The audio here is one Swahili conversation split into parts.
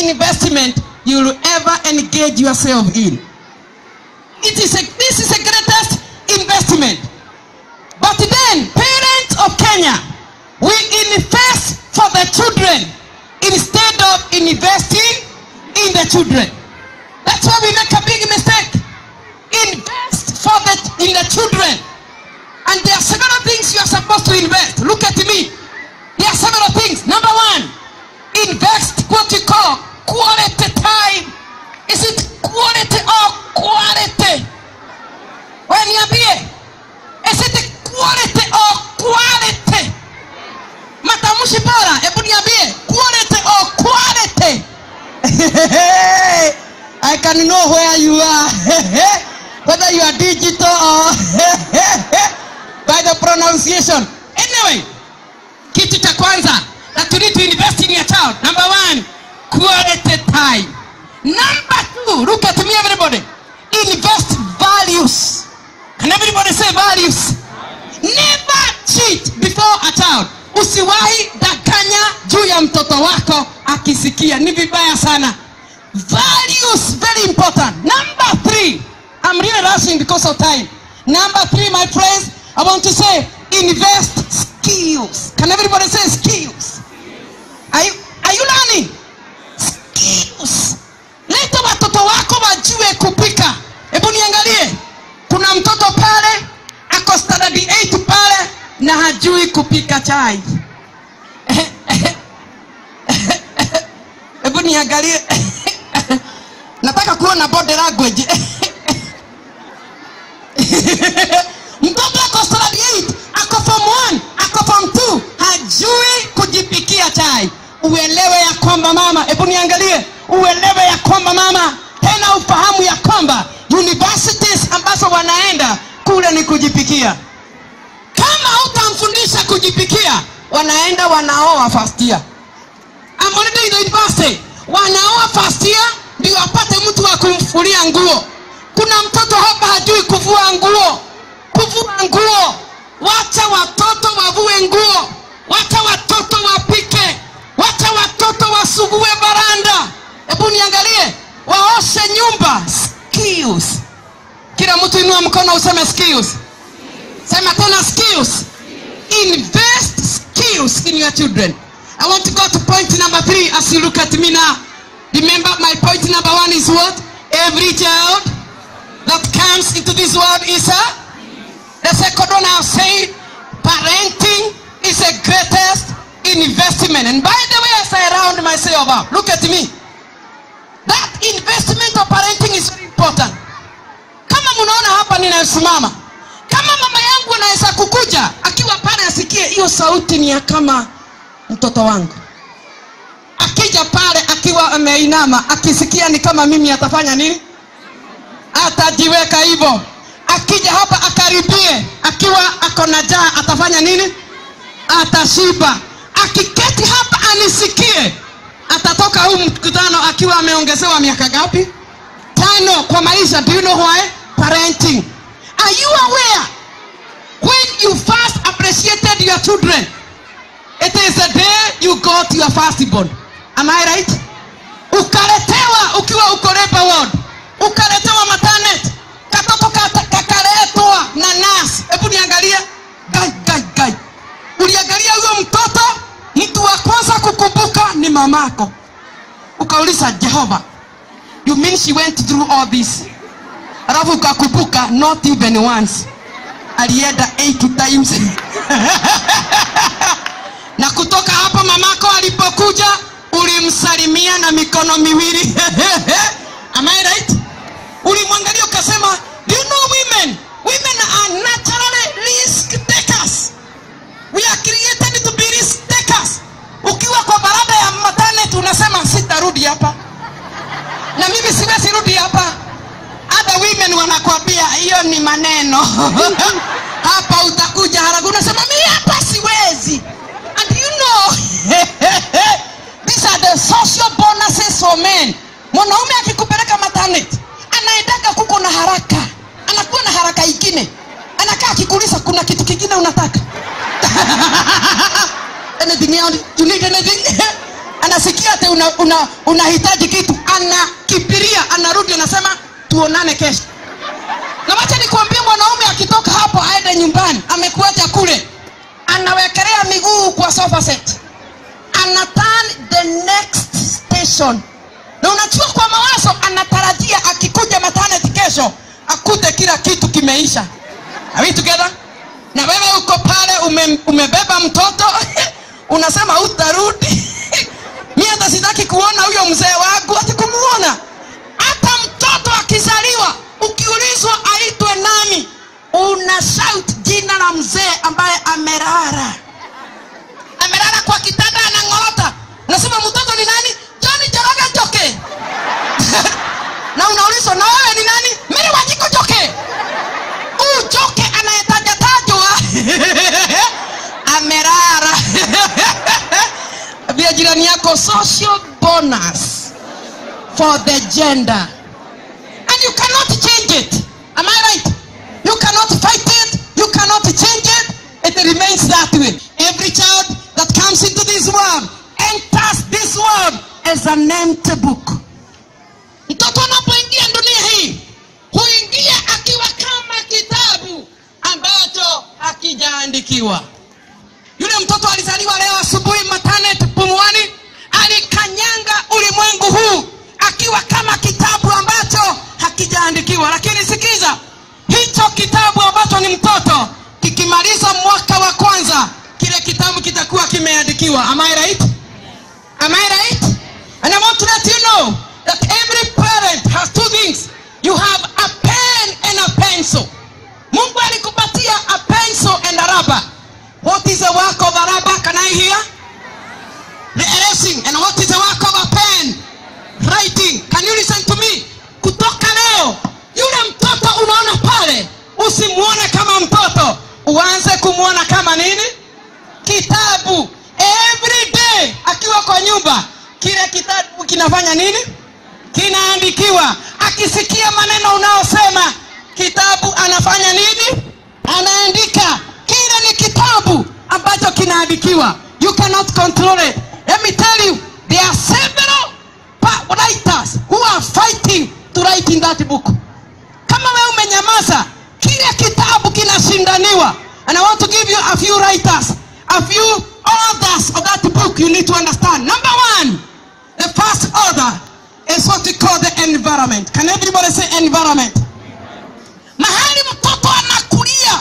investment you will ever engage yourself in. It is a, this is the greatest investment. But then, parents of Kenya, we invest for the children instead of investing in the children. That's why we make a big mistake. Invest for the in the children. And there are several things you are supposed to invest. Look at me. There are several things. Number one, invest what you call quality time. Is it quality or quality? When niambie, is it quality or quality? Matamshi bora, hebu niambie, quality or quality? I can know where you are. Whether you are digital or by the pronunciation. Anyway, kitu cha kwanza that you need to invest in your child. Number one, quality time. Number two, look at me everybody. Invest values. Can everybody say values? Never cheat before a child. Usiwahi danganya juu ya mtoto wako akisikia, ni vibaya sana. Values very important. Number three, I'm really rushing because of time. Number three, my friends, I want to say invest skills. Can everybody say skills? Are you, are you learning? Skills. Leta watoto wako wajue kupika. Hebu niangalie, kuna mtoto pale ako standard 8 pale na hajui kupika chai. Hebu niangalie, nataka kuona body language. mtoto ako standard 8 ako form 1 ako form 2 hajui kujipikia chai uelewe ya kwamba mama hebu niangalie uelewe ya kwamba mama tena ufahamu ya kwamba universities ambazo wanaenda kule ni kujipikia kama utamfundisha kujipikia wanaenda wanaoa first year I'm already in the university wanaoa first year ndio apate mtu wa kumfulia nguo kuna mtoto hapa hajui kuvua nguo kuvua nguo wacha watoto wavue nguo wacha watoto wapike wacha watoto wasugue baranda hebu niangalie waoshe nyumba skills kila mtu inua mkono useme skills sema tena skills invest skills in your children i want to go to point number three as you look at me now remember my point number one is what every child that comes into this world is a the second one i've said parenting is the greatest investment and by the way as i round myself up look at me that investment of parenting is very important kama mnaona hapa ninasimama kama mama yangu anaweza kukuja akiwa pale asikie hiyo sauti ni ya kama mtoto wangu akija pale akiwa ameinama akisikia ni kama mimi atafanya nini atajiweka hivyo akija hapa akaribie akiwa ako na jaa atafanya nini atashiba akiketi hapa anisikie atatoka huu mkutano akiwa ameongezewa miaka gapi tano kwa maisha do you know why parenting are you aware when you first appreciated your children it is the day you got your firstborn am i right ukaletewa ukiwa uko labor ward ukaletewa matanet katoto kata- kakaletwa na nas hebu niangalie gai gai gai uliangalia huyo mtoto mtu wa kwanza kukumbuka ni mamako ukauliza jehova you mean she went through all this alafu ukakumbuka not even once alienda eight times na kutoka hapo mamako alipokuja ulimsalimia na mikono miwili am I right ulimwangalia ukasema do you know women women are naturally risk takers we are created to be risk takers ukiwa kwa barada ya matanet unasema sitarudi hapa na mimi siwezi rudi hapa hata women wanakwambia hiyo ni maneno hapa utakuja haraka unasema mi hapa siwezi and you know these are the social bonuses for men mwanaume akikupeleka matanet anaendaga kuko na haraka anakuwa na haraka ingine anakaa akikuuliza kuna kitu kingine unataka anything else? you need anything anasikia ati unahitaji una, unahitaji kitu anakimbilia anarudi anasema tuonane kesho na wacha nikwambie mwanaume akitoka hapo aende nyumbani amekuacha kule anawekelea miguu kwa sofa set ana turn the next station na unachua kwa mawazo anatarajia akikuja maternity kesho akute kila kitu kimeisha Are we together na wewe uko pale ume, umebeba mtoto unasema utarudi mi hata sitaki kuona huyo mzee wangu hati kumuona hata mtoto akizaliwa ukiulizwa aitwe nani una shout jina la mzee ambaye amerara amelala kwa kitanda anang'orota unasema mtoto ni nani joni joroge joke na unaulizwa na wewe ni nani miri wajiko joke huu joke anayetajatajwa amerara via jirani yako social bonus for the gender and you cannot change it am i right you cannot fight it you cannot change it it remains that way every child that comes into this world enters this world as an empty book mtoto anapoingia dunia hii huingia akiwa kama kitabu ambacho hakijaandikiwa yule mtoto alizaliwa leo asubuhi matanet pumwani alikanyanga ulimwengu huu akiwa kama kitabu ambacho hakijaandikiwa lakini sikiza hicho kitabu ambacho ni mtoto kikimaliza mwaka wa kwanza kile kitabu kitakuwa kimeandikiwa am I right? Am I right? And I want to let you know that every parent has two things. You have a pen and a pencil. Mungu alikupatia a pencil and a rubber. What is the work of a rubber? Can I hear? The erasing. And what is the work of a pen? Writing. Can you listen to me? Kutoka leo, yule mtoto unaona pale, usimuone kama mtoto, uanze kumwona kama nini? Kitabu. Every day akiwa kwa nyumba, kile kitabu kinafanya nini? Kinaandikiwa. Akisikia maneno unaosema, kitabu anafanya nini? Anaandika. Kile ni kitabu ambacho kinaandikiwa. You cannot control it. Let me tell you, there are several pa- writers who are fighting to write in that book. Kama wewe umenyamaza, kile kitabu kinashindaniwa. And I want to give you a few writers, a few authors of that book you need to understand. Number one, the first author is what we call the environment. Can everybody say environment? Mahali mtoto anakulia,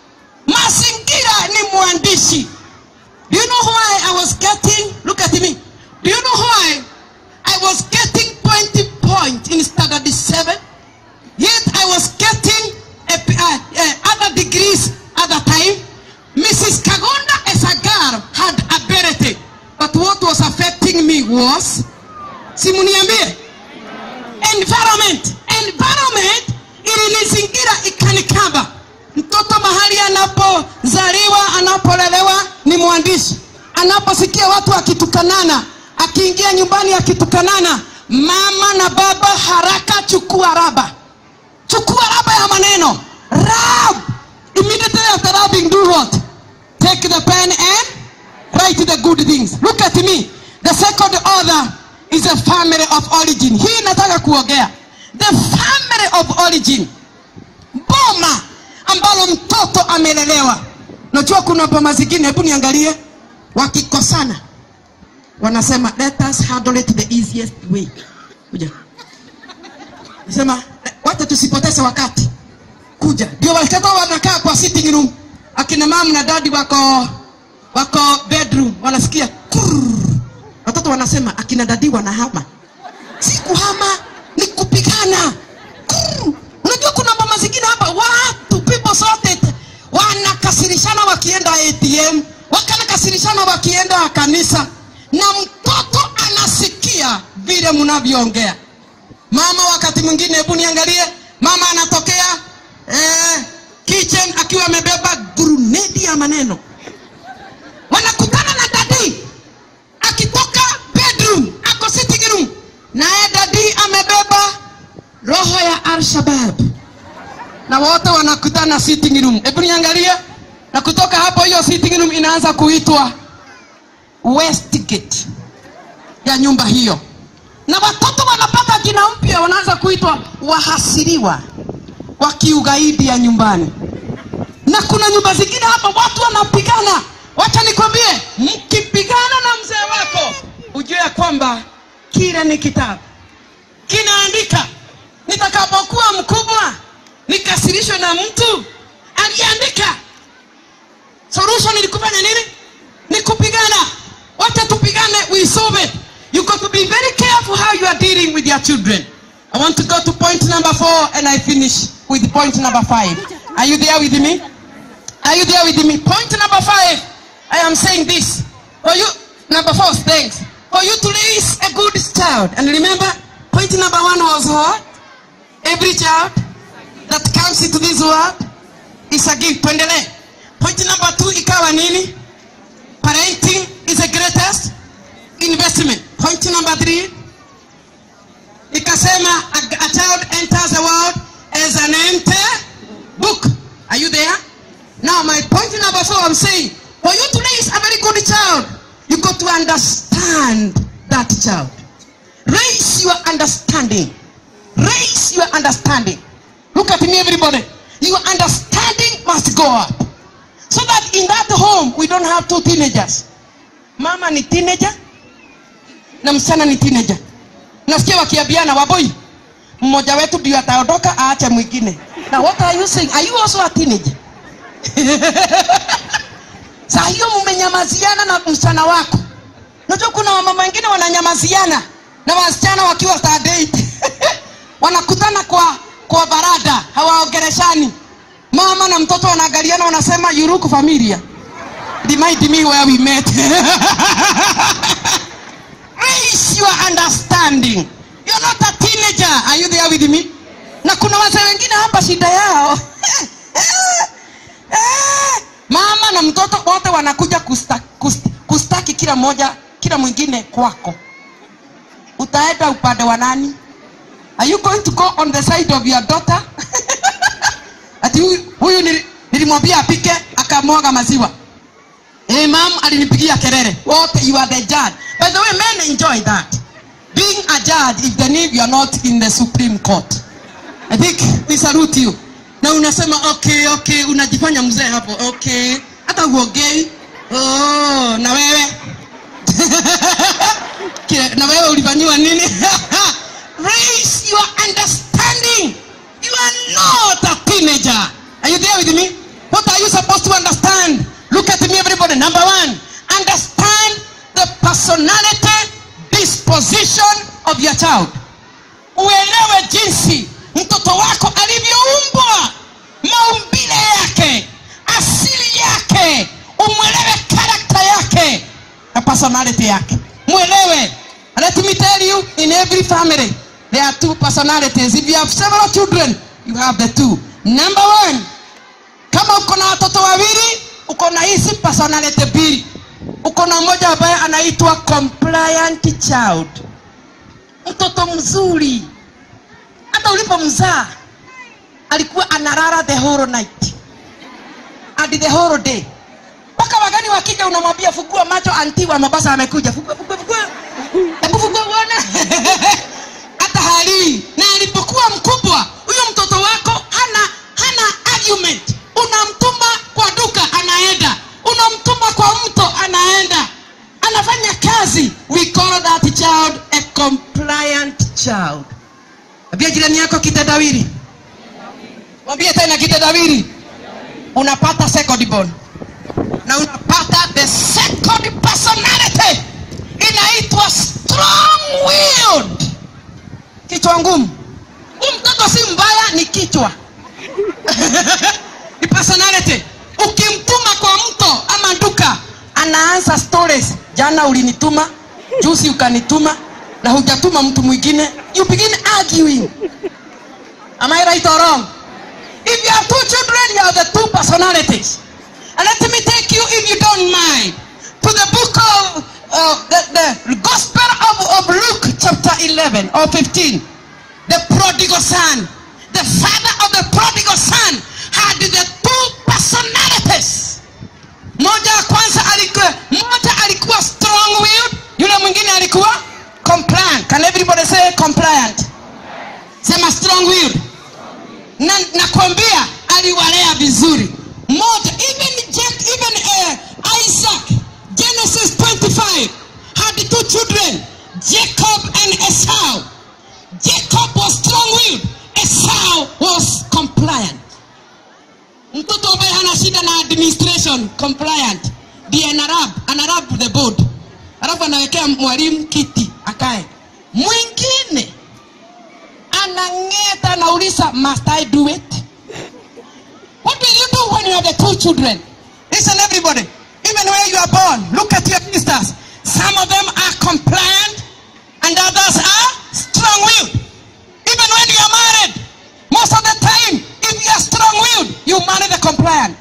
mazingira ni mwandishi. Do you know why I was getting, look at me. Do you know why I was getting 20 points in standard 7? Yet I was getting a, uh, uh, other degrees at the time. Mrs. Kagonda as a girl had ability. But what was affecting me was, simuniambie, environment. Environment ilinizingira ikanikaba. Mtoto mahali anapozaliwa, anapolelewa ni mwandishi. Anaposikia watu wakitukanana, akiingia nyumbani akitukanana, mama na baba haraka chukua raba chukua raba ya maneno rab immediately after rubbing do what take the pen and write the good things look at me the second author is a family of origin hii nataka kuongea the family of origin boma ambalo mtoto amelelewa najua kuna boma zingine hebu niangalie wakikosana wanasema let us handle it the easiest way kuja nasema wacha tusipoteze wakati kuja ndio watoto wanakaa kwa sitting room akina mama na dadi wako wako bedroom wanasikia kurr. watoto wanasema akina dadi wanahama si kuhama ni kupigana Kurr. unajua kuna mama zingine hapa watu people sorted wanakasirishana wakienda atm wakanakasirishana wakienda kanisa na mtoto anasikia vile mnavyoongea mama wakati mwingine hebu niangalie mama anatokea eh, kitchen akiwa amebeba grunedi ya maneno wanakutana na dadi akitoka bedroom ako sitting room naye dadi amebeba roho ya alshabab na wote wanakutana sitting room hebu niangalie na kutoka hapo hiyo sitting room inaanza kuitwa westgate ya nyumba hiyo na watoto wanapata jina mpya wanaanza kuitwa wahasiriwa wa kiugaidi ya nyumbani na kuna nyumba zingine hapa watu wanapigana wacha nikwambie mkipigana na mzee wako ujue ya kwamba kile ni kitabu kinaandika nitakapokuwa mkubwa nikasirishwe na mtu aliandika solution ni kufanya nini ni kupigana wacha tupigane we solve it you got to be very careful how you are dealing with your children i want to go to point number four and i finish with point number five are you there with me are you there with me point number five i am saying this for you number four thanks for you to raise a good child and remember point number one was what every child that comes into this world is a gift tuendelee point number two ikawa nini parenting is the greatest investment point number three ikasema a, a child enters the world as an empty book are you there now my point number four i'm saying for you to raise a very good child you got to understand that child raise your understanding raise your understanding look at me everybody your understanding must go up so that in that home we don't have two teenagers mama ni teenager na msichana ni teenager nasikia wakiambiana waboi mmoja wetu ndio ataondoka aache mwingine na what are you saying are you also a teenager saa hiyo mmenyamaziana na msichana wako najua kuna wamama wengine wananyamaziana na wasichana wakiwa saa date wanakutana kwa kwa barada hawaongereshani mama na mtoto wanaangaliana wanasema you look familiar remind me where we met raise your understanding you're not a teenager are you there with me na kuna wazee wengine hapa shida yao mama na mtoto wote wanakuja kusta, kust, kustaki kila moja kila mwingine kwako utaenda upande wa nani are you going to go on the side of your daughter ati huyu, huyu nili- nilimwambia apike akamwaga maziwa hey, mam alinipigia kelele wote you are the judge by the way men enjoy that being a judge if the need you are not in the supreme court i think we salute you na unasema okay okay unajifanya mzee hapo okay hata uongei oh, na wewe Kile- na wewe ulifanyiwa nini raise your understanding you are not a teenager are you there with me what are you supposed to understand look at me everybody number one understand the personality disposition of your child uelewe jinsi mtoto wako alivyoumbwa maumbile yake asili yake umwelewe karakta yake na personality yake mwelewe And let me tell you in every family there are two personalities if you have several children you have the two number one kama uko na watoto wawili uko na hizi personality mbili uko na mmoja ambaye anaitwa compliant child mtoto mzuri hata ulipomzaa alikuwa analala the whole night and the whole day mpaka wagani wakija unamwambia fungua macho anti wa mabasa amekuja fungua fungua fungua hebu fungua uone hata halii na alipokuwa mkubwa huyo mtoto wako hana hana argument unamtuma kwa duka anaenda unamtuma kwa mto anaenda anafanya kazi we call that child a compliant child ambia jirani yako kitendawili mwambie tena kitendawili unapata second born na unapata the second personality inaitwa strong willed kichwa ngumu huu mtoto si mbaya ni kichwa ni personality ukimtuma kwa mto ama duka anaanza stories jana ulinituma juzi ukanituma na hujatuma mtu mwingine you begin arguing am i right or wrong if you have two children you have the two personalities and let me take you if you don't mind to the book of uh, the, the gospel of, of luke chapter 11 or 15 the prodigal son the father of the prodigal son had the two personalities moja ya kwanza alikuwa moja alikuwa strong willed yule mwingine alikuwa nakwambia aliwalea vizuri moja even, Jack, even uh, isaac genesis 25 had two children jacob and esau jacob was strong-willed esau was compliant mtoto ambaye hana shida na administration compliant ndiye anarab anarab the board alafu anawekea mwalimu kiti akae mwingine anang'eta anauliza must i do it what will you do when you have the two children listen everybody even where you are born look at your sisters some of them are compliant and others are strong-willed even when you are married most of the time if you are strong-willed you marry the compliant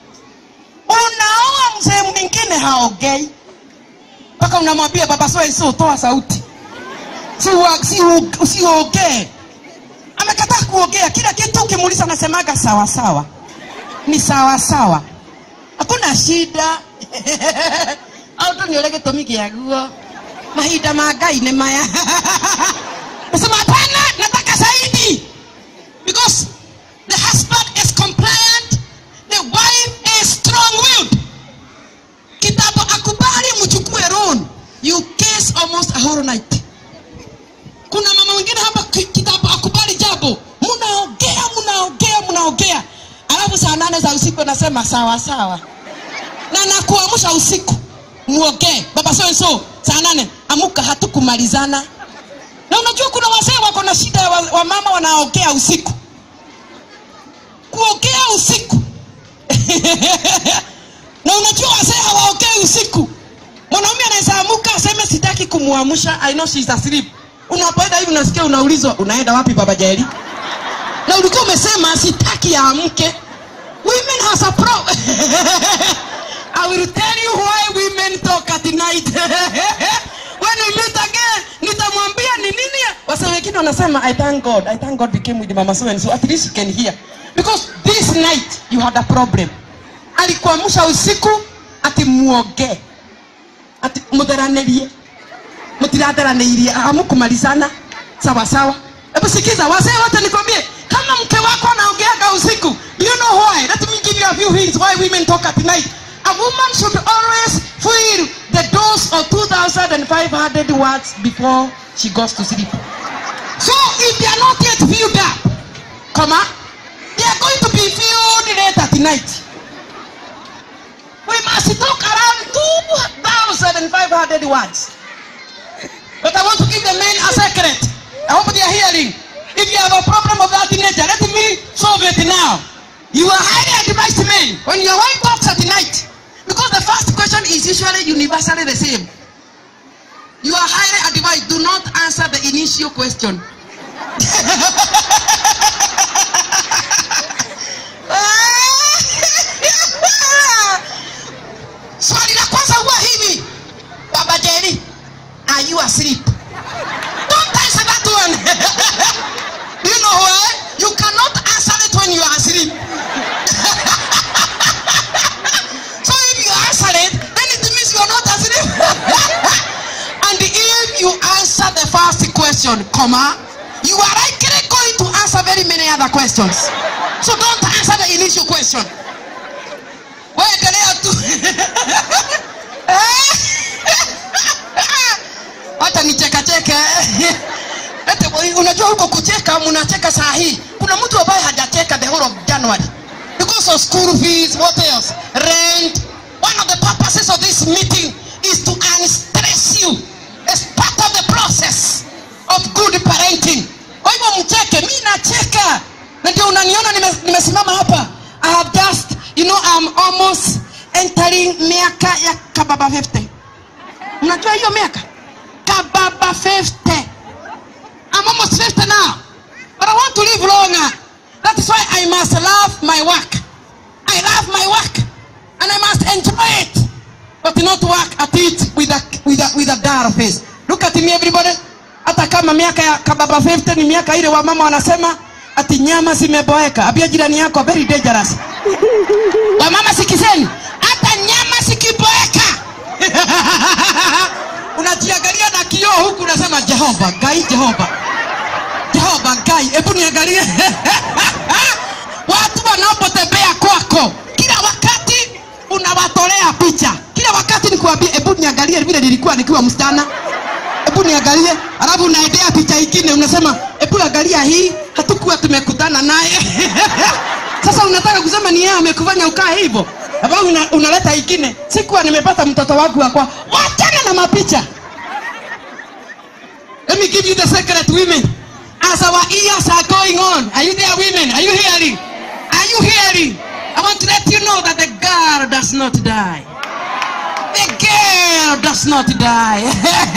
unaoa mzee mwingine haogei mpaka unamwambia baba soeso toa sauti siongee si, si, si amekataa kuongea kila kitu ukimuuliza anasemaga sawa sawa ni sawa sawa hakuna shida au tu niole gĩtũmi gĩaguo mahinda ma ngai nĩ maya nasema hapana nataka zaidi because the husband is compliant the wife is strong willed kitabu akubali mchukue loan you case almost a whole night kuna mama wengine hapa ki- kitabu akubali jambo mnaongea mnaongea mnaongea alafu saa nane za usiku anasema sawa sawa na nakuamsha usiku muongee baba so and so saa nane amuka hatukumalizana na unajua kuna wazee wako na shida ya wa, wa mama wanaongea usiku kuongea usiku na unajua wazee hawaongei usiku mwanaume anaweza amuka aseme sitaki kumwamsha i know she's asleep unapoenda hivi unasikia unaulizwa unaenda wapi baba jaeli na ulikuwa umesema sitaki aamke women has a pro I will tell you why women talk at night when we meet again nitamwambia ni nini wasa wengine wanasema I thank God I thank God we came with mama so and so at least you can hear because this night you had a problem alikuamsha usiku ati muongee ati mutheranĩrie mtiratheranĩirie hamukumalizana sawa sawa hebu sikiza wazee wote nikwambie kama mke wako anaongeaga usiku do you know why let me give you a few hints why women talk at night a woman should always fill the dose of 2500 words before she goes to sleep so if they are not yet filled up comma they are going to be filled late at night we must talk around 2500 words but I want to give the men a secret. I hope they are hearing. If you have a problem of that nature, let me solve it now. You are highly advised men when your wife talks at night, because the first question is usually universally the same. You are highly advised. Do not answer the initial question. Swali la kwanza huwa hivi, Baba Jerry, are you asleep? Don't answer that one. Do you know why? You cannot answer it when you are asleep. so if you answer it, then it means you are not asleep. and if you answer the first question, comma, you are likely going to answer very many other questions. So don't answer the initial question. Waendelea tu. hata nichekacheke Ete, unajua huko kucheka mnacheka saa hii kuna mtu ambaye hajacheka the whole of january because of school fees what else rent one of the purposes of this meeting is to unstress you as part of the process of good parenting kwa hivyo mcheke mi nacheka na ndio unaniona nime- nimesimama hapa i have just you know I'm almost entering miaka ya kababa 50 mnajua hiyo miaka kababa 50 I'm almost 50 now but I want to live longer that is why I must love my work I love my work and I must enjoy it but not work at it with a, with a, with a dull face look at me everybody hata kama miaka ya kababa 50 ni miaka ile wamama wanasema ati nyama zimeboeka abia jirani yako very dangerous wamama sikizeni hata nyama zikiboeka unajiangalia na kioo huku unasema jehova gai jehova jehova gai hebu niangalie watu wanapotembea kwako kila wakati unawatolea picha kila wakati nikuambia hebu niangalie vile nilikuwa nikiwa msichana hebu niangalie alafu unaendea picha ingine unasema hebu angalia hii hatukuwa tumekutana naye sasa unataka kusema ni yeye amekufanya ukaa hivyo alafu una, unaleta ingine sikuwa nimepata mtoto wangu wakwa wachana na mapicha let me give you the secret women as our ears are going on are you there women are you hearing are you hearing i want to let you know that the girl does not die the girl does not die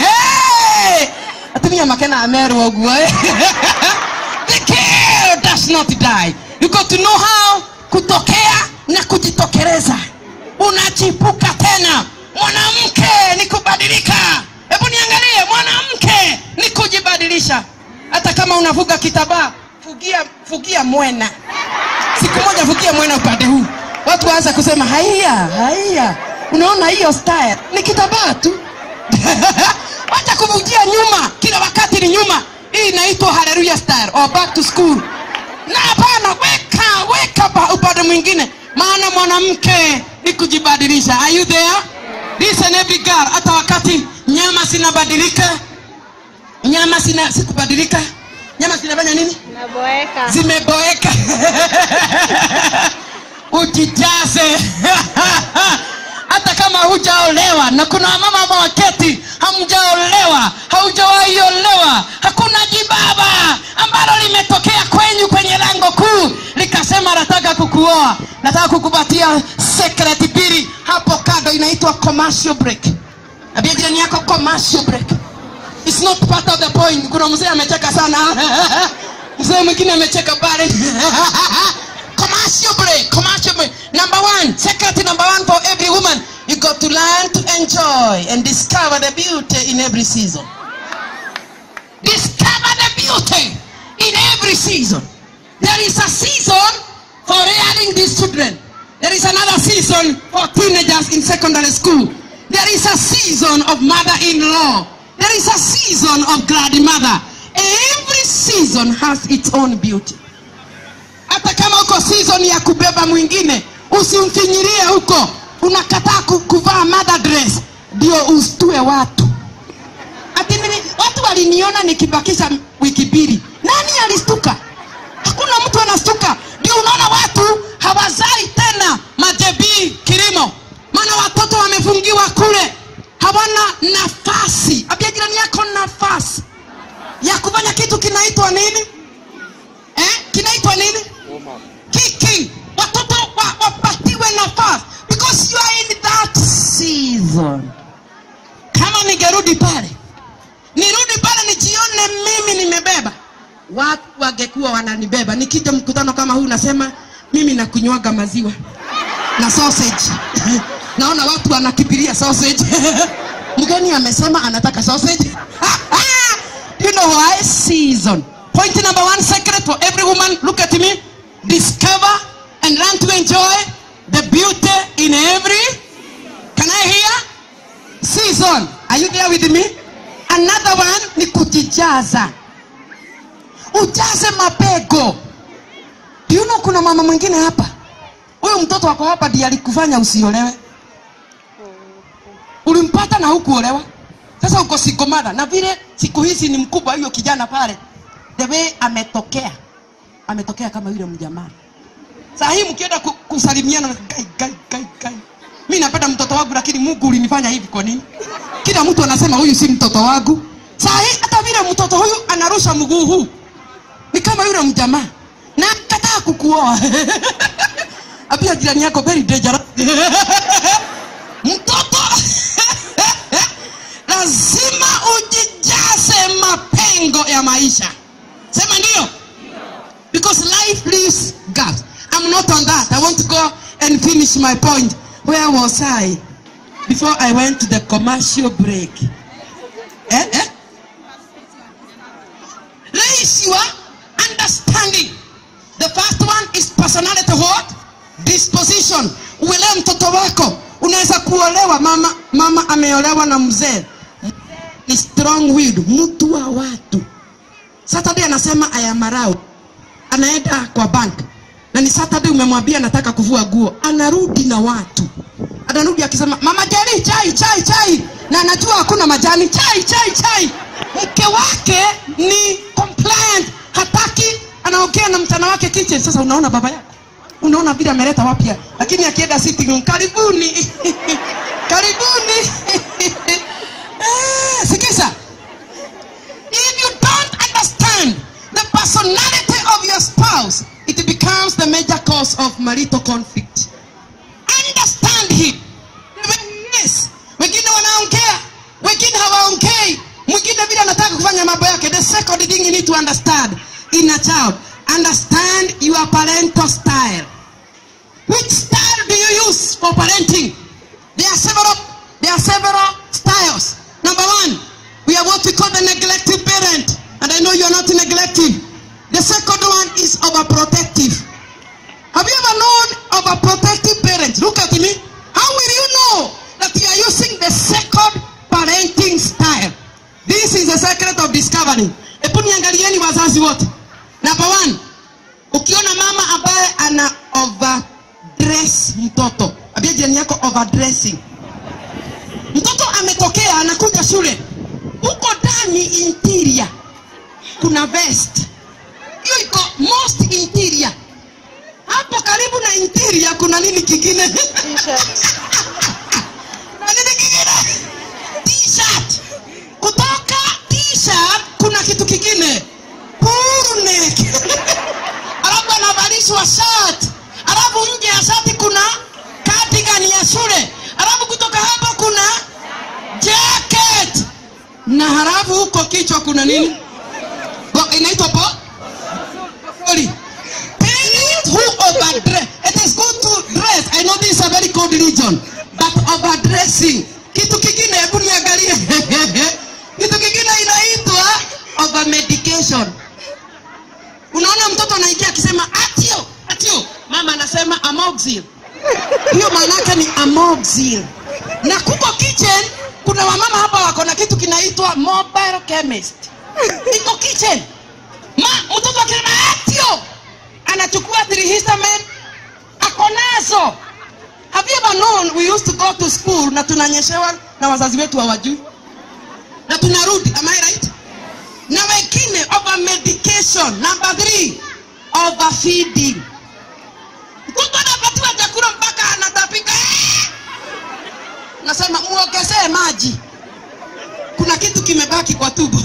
atumia makena amerwo ũguo eh? the girl does not die you got to know how kutokea na kujitokeleza unachipuka tena mwanamke ni kubadilika hebu niangalie mwanamke ni kujibadilisha hata kama unafuga kitabaa fugia fugia mwena siku moja fugia mwena upande huu watu waanza kusema haiya haiya unaona hiyo style ni kitabaa tu wacha kuvujia nyuma kila wakati ni nyuma hii inaitwa haleluya style or back to school na hapana weka weka pa- upande mwingine maana mwanamke ni kujibadilisha are you there listen every girl hata wakati nyama zinabadilika nyama zina sikubadilika nyama zinafanya nini Naboeka. zimeboeka ujijaze hata kama hujaolewa na kuna wamama ambao waketi hamjaolewa haujawahi olewa hakuna jibaba ambalo limetokea kwenyu kwenye lango kuu likasema nataka kukuoa nataka kukupatia secret mbili hapo kando inaitwa commercial break abia jirani yako commercial break It's not part of the point kuna mzee amecheka sana mzee mwingine amecheka pale commercial break commercial break number one secret number one for every woman you got to learn to enjoy and discover the beauty in every season discover the beauty in every season there is a season for rearing these children there is another season for teenagers in secondary school there is a season of mother-in-law there is a season of grandmother every season has its own beauty hata kama uko season ya kubeba mwingine usimfinyirie huko unakataa ku- kuvaa mother dress ndio ustue watu ati nini watu waliniona nikibakisha wiki mbili nani alistuka hakuna mtu anastuka ndio unaona watu hawazai tena majebii kilimo maana watoto wamefungiwa kule hawana nafasi abia jirani yako nafasi ya kufanya kitu kinaitwa nini eh? kinaitwa nini kicking watoto wa, wapatiwe nafasi because you are in that season kama ningerudi pale nirudi pale nijione mimi nimebeba watu wangekuwa wananibeba nikija mkutano kama huu nasema mimi nakunywaga maziwa na sausage naona watu wanakipiria sausage mgeni amesema anataka sausage you know why season point number one secret for every woman look at me discover and learn to enjoy the beauty in every can i hear season are you there with me another one ni kujijaza ujaze mapego Do you know kuna mama mwingine hapa huyu mtoto wako hapa ndiye alikufanya usiolewe ulimpata na hukuolewa sasa uko sigomada na vile siku hizi ni mkubwa hiyo kijana pale the way ametokea ametokea kama yule mjamaa saa hii mkienda ku, kusalimiana gai, gai, gai, gai. mi napenda mtoto wangu lakini mungu ulinifanya hivi kwa nini kila mtu anasema huyu si mtoto wangu saa hii hata vile mtoto huyu anarusha mguu huu ni kama yule mjamaa na kataa kukuoa apia jirani yako very dangerous mtoto lazima ujijaze mapengo ya maisha sema ndio because life leaves gaps i'm not on that i want to go and finish my point where was i before i went to the commercial break eh, eh? raise your understanding the first one is personality what disposition uelewe mtoto wako unaweza kuolewa mama mama ameolewa na mzee ni strong willed mtu wa watu saturday anasema I am around anaenda kwa bank na ni saturday umemwambia nataka kuvua nguo anarudi na watu anarudi akisema mama jani chai chai chai na anajua hakuna majani chai chai chai mke wake ni compliant hataki anaongea na mchana wake kitchen sasa unaona baba yako unaona vile ameleta wapya lakini akienda sitting room karibuni karibuni Eh, sikiza if you don't understand the personality of your spouse it becomes the major cause of marital conflict understand him yes wengine wanaongea wengine hawaongei mwingine vile anataka kufanya mambo yake the second thing you need to understand in a child understand your parental style which style do you use for parenting there are several there are several styles number one we have what we call the neglective parent and i know you are not neglective the second one is overprotective have you ever known of a protective parent? Look at me. How will you know that you are using the second parenting style? This is the secret of discovery. Hebu niangalieni wazazi wote. Number one, ukiona mama ambaye ana overdress mtoto, ambia jirani yako overdressing. Mtoto ametokea anakuja shule, huko ndani interior kuna vest, hiyo iko most interior hapo karibu na interior kuna nini kingine kuna nini kingine t-shirt kutoka t-shirt kuna kitu kingine puru neck alafu anavalishwa shirt alafu nje ya shati kuna cardigan ya shule alafu kutoka hapo kuna jacket na halafu huko kichwa kuna nini Go- inaitwa po Sorry. Parents who overdress. It is good to dress. I know this is a very cold religion. But overdressing. Kitu kingine hebu niangalie. Kitu kingine inaitwa overmedication. Unaona mtoto anaingia akisema atio, atio. Mama anasema amoxil. Hiyo maana yake ni amoxil. Na kuko kitchen kuna wamama hapa wako na kitu kinaitwa mobile chemist. Iko kitchen. Ma, mtoto akisema atio anachukua trihistamine ako nazo have you ever known we used to go to school na tunanyeshewa na wazazi wetu hawajui na tunarudi am I right na wengine over medication number three overfeeding mtoto anapatiwa chakula mpaka anatapika Eh! nasema muongezee maji kuna kitu kimebaki kwa tubo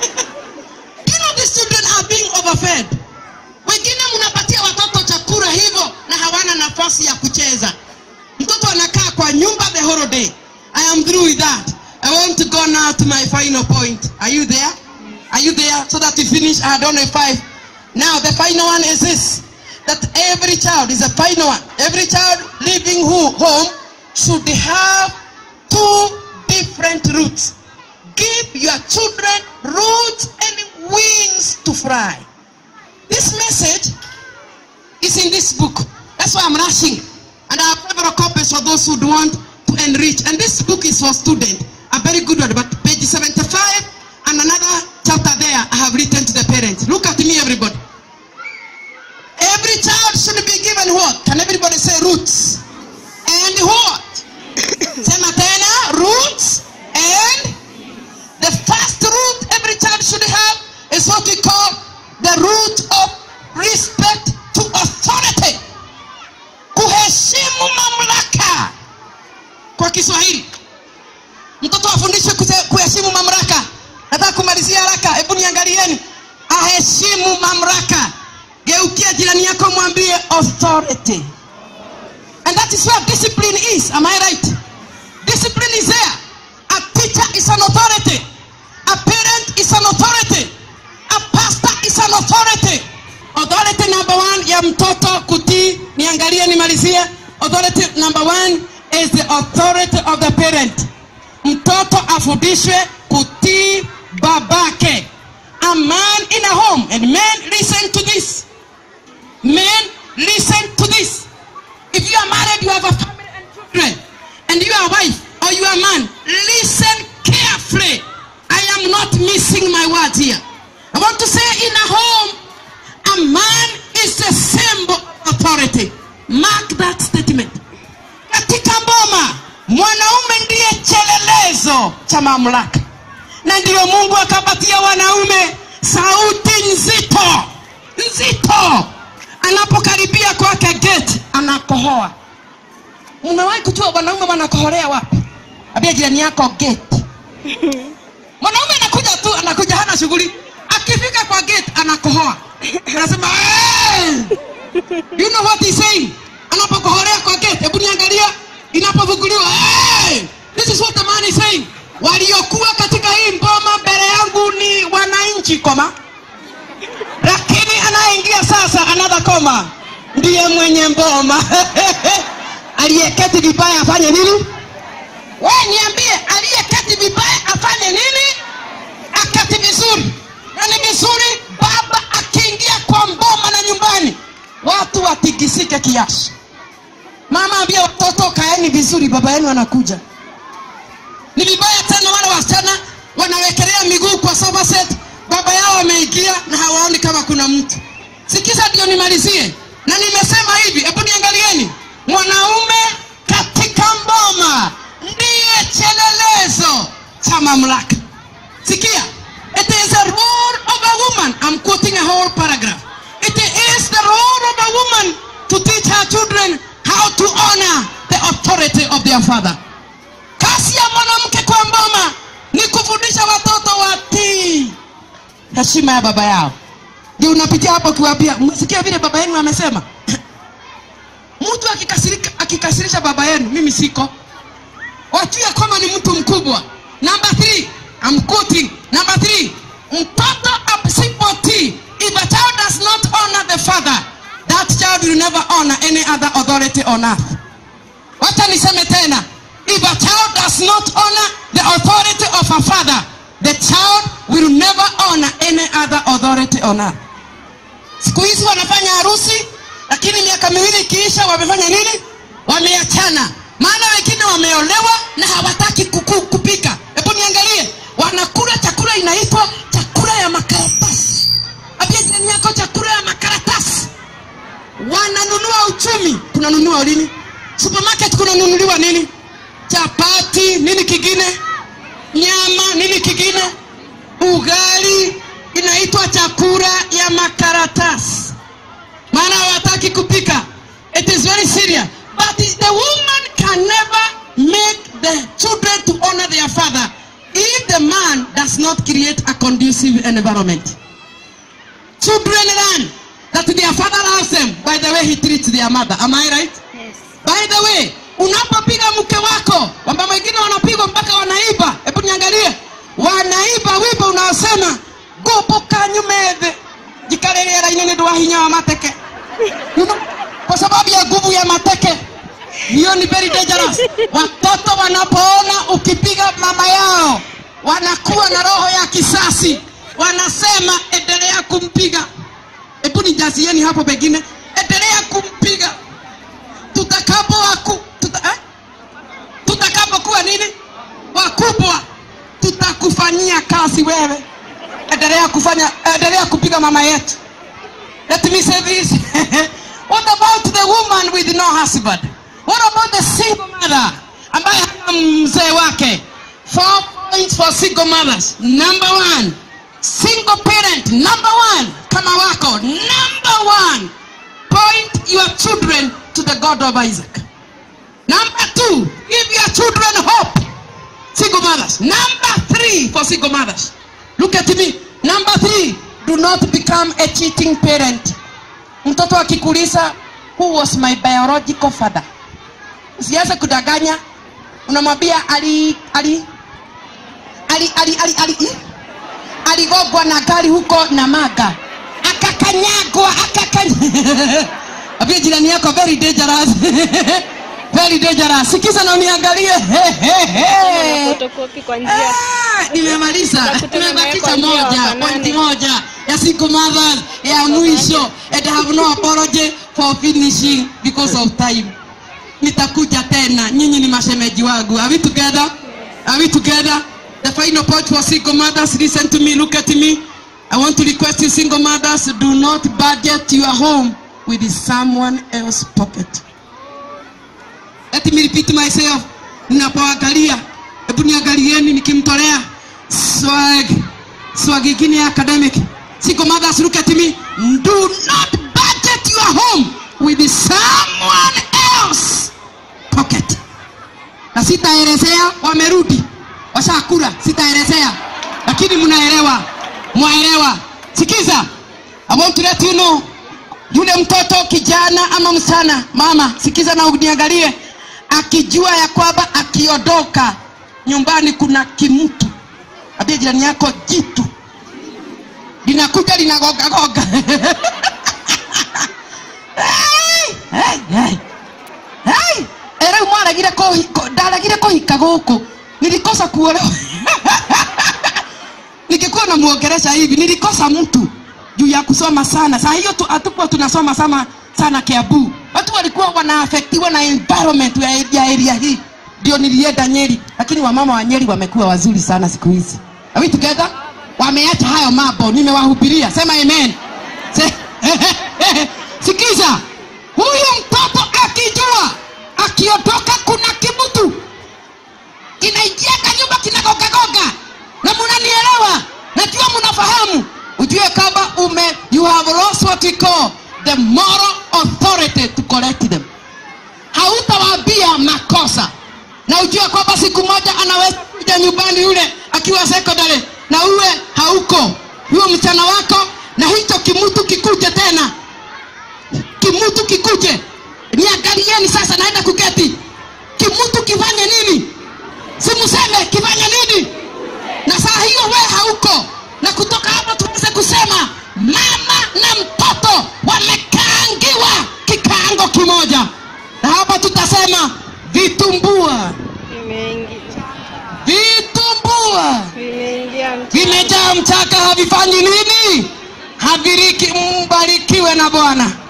you know these children are being overfed wengine mnapatia watoto chakula hivyo na hawana nafasi ya kucheza mtoto anakaa kwa nyumba the whole day i am through with that i want to go now to my final point are you there are you there so that we finish i don't know five now the final one is this that every child is a final one every child living who, home should have two different routes give your children roots and wings to fly this message is in this book. That's why I'm rushing. And I have several copies for those who want to enrich. And this book is for students. A very good one. But page 75 and another chapter there I have written to the parents. Look at me, everybody. Every child should be given what? Can everybody say roots? And what? Sema tena, roots and the first root every child should have is what we call the root of respect to authority. Kuheshimu mamlaka. Kwa Kiswahili. Mtoto afundishwe kuse- kuheshimu mamlaka. Nataka kumalizia haraka. Hebu niangalieni. Aheshimu mamlaka. Geukia jirani yako mwambie authority. And that is where discipline is. Am I right? Discipline is there. A teacher is an authority. A parent is an authority. A pastor is an authority. Authority number one ya mtoto kutii, niangalie nimalizie. Authority number one is the authority of the parent. Mtoto afundishwe kutii babake. A man in a home, and men listen to this. Men listen to this. If you are married, you have a family and children, and you are a wife or you are a man, listen carefully. I am not missing my words here. I want to say in a home, a man is a symbol of authority mark that statement katika mboma mwanaume ndiye chelelezo cha mamlaka na ndiyo mungu akapatia wanaume sauti nzito nzito anapokaribia kwake geti anakohoa umewahi kujua wanaume wanakoholea wapi ambia jirani yako geti mwanaume anakuja tu anakuja hana shughuli akifika kwa gate anakohoa anasema "Hey!" you know what he's saying anapokoholea kwa gate hebu niangalia inapovuguliwa hey! this is what the man is saying waliokuwa katika hii mboma mbele yangu ni wananchi koma lakini anayeingia sasa another koma ndiye mwenye mboma aliyeketi vibaya afanye nini we niambie aliyeketi vibaya afanye nini akati vizuri na ni vizuri baba akiingia kwa mboma na nyumbani watu watigisike kiasi mama ambia watoto kaeni vizuri baba yenu anakuja ni vibaya tena wale wasichana wanawekelea miguu kwa sofa set baba yao wameingia na hawaoni kama kuna mtu sikiza ndio nimalizie na nimesema hivi hebu niangalieni mwanaume katika mboma ndiye chelelezo cha mamlaka sikia it is a role of a woman i'm quoting a whole paragraph it is the role of a woman to teach her children how to honor the authority of their father kazi ya mwanamke kwa mboma ni kufundisha watoto watii heshima ya baba yao ndio unapitia hapo ukiwaambia msikia vile baba yenu amesema mtu akikasirika akikasirisha baba yenu mimi siko wajue kwamba ni mtu mkubwa number three, I'm quoting number three, mtoto asipotii if a child does not honor the father that child will never honor any other authority on earth wacha niseme tena if a child does not honor the authority of a father the child will never honor any other authority on earth siku hizi wanafanya harusi lakini miaka miwili ikiisha wamefanya nini wameachana maana wengine wameolewa na hawataki kuku, kupika hebu niangalie wanakula chakula inaitwa chakula ya makaratasi ambia jirani yako chakula ya makaratasi wananunua uchumi kunanunua lini supermarket kunanunuliwa nini chapati nini kingine nyama nini kingine ugali inaitwa chakula ya makaratasi maana hawataki kupika it is very serious but the woman can never make the children to honor their father if the man does not create a conducive environment children learn that their father loves them by the way he treats their mother am i right Yes. by the way unapopiga mke wako kwamba wengine wanapigwa mpaka wanaiba hebu niangalie wanaiba wimbo unaosema gubuka nyumethe jikarerera-inĩ nĩ ũndũ wa hinya wa mateke you know, kwa sababu ya nguvu ya mateke hiyo ni very dangerous watoto wanapoona ukipiga mama yao wanakuwa na roho ya kisasi wanasema endelea kumpiga hebu nijazieni hapo pengine endelea kumpiga tutakapo waku tuta, eh? tutakapokuwa nini wakubwa tutakufanyia kazi wewe endelea kufanya endelea kupiga mama yetu let me say this what about the woman with no husband what about the single mother ambaye hana mzee wake four points for single mothers number one single parent number one kama wako number one point your children to the god of isaac number two give your children hope single mothers number three for single mothers look at me number three do not become a cheating parent mtoto akikuuliza who was my biological father usianze kudanganya unamwambia ali ali ali ali ali ali eh? aligogwa na gari huko na maga akakanyagwa akakanya ambia jirani yako very dangerous very dangerous sikiza na uniangalie He, he, he. Fotokopi kwa njia Ah, nimemaliza Nakutana naye nimebakisha kwa njia moja wafanane. pointi moja ya single mothers ya mwisho and I have no apology for finishing because of time nitakuja tena nyinyi ni mashemeji wangu are we together are we together the final point for single mothers listen to me look at me I want to request you single mothers do not budget your home with someone else pocket let me repeat myself ninapoangalia hebu niangalieni nikimtolea swag swag ingine ya academic siko mothers look at me do not budget your home with someone else pocket na sitaelezea wamerudi washakula sitaelezea lakini mnaelewa mwaelewa sikiza i want to let you know yule mtoto kijana ama msichana mama sikiza na uniangalie akijua ya kwamba akiondoka nyumbani kuna kimtu ambia jirani yako jitu linakuja linagogagoga Hey, hey, hey. Hey, era rä u mwaragire kũhi- kũ- ndaragire kũhika gũkũ nilikosa kuolewa nikikuwa namwongeresha hivi nilikosa mtu juu ya kusoma sana saa hiyo tu- hatukuwa tunasoma sana sana kiabu watu walikuwa wanaafektiwa na environment ya, ya area hii ndio nilienda nyeri lakini wamama wa nyeri wamekuwa wazuri sana siku hizi Are we together wameacha hayo mambo nimewahubiria sema amen Se, sikiza huyu mtoto akijua akiondoka kuna kimutu kinaingiaka nyumba kinagogagoga na munanielewa najua mnafahamu ujue kama ume you have lost what we call the moral authority to correct them hautawaambia makosa na ujue kwamba siku moja anaweza kuja nyumbani yule akiwa secondary na uwe hauko huyo mchana wako na hicho kimutu kikuje tena kimutu kikuje niangalieni sasa naenda kuketi kimutu kifanye nini simuseme kifanye nini na saa hiyo we hauko na kutoka hapo tuweze kusema mama na mtoto wamekaangiwa kikaango kimoja na hapa tutasema vitumbua Vimeingi- vitumbua vimeingia mchana. vimejaa mchaka havifanyi nini haviriki mbarikiwe na bwana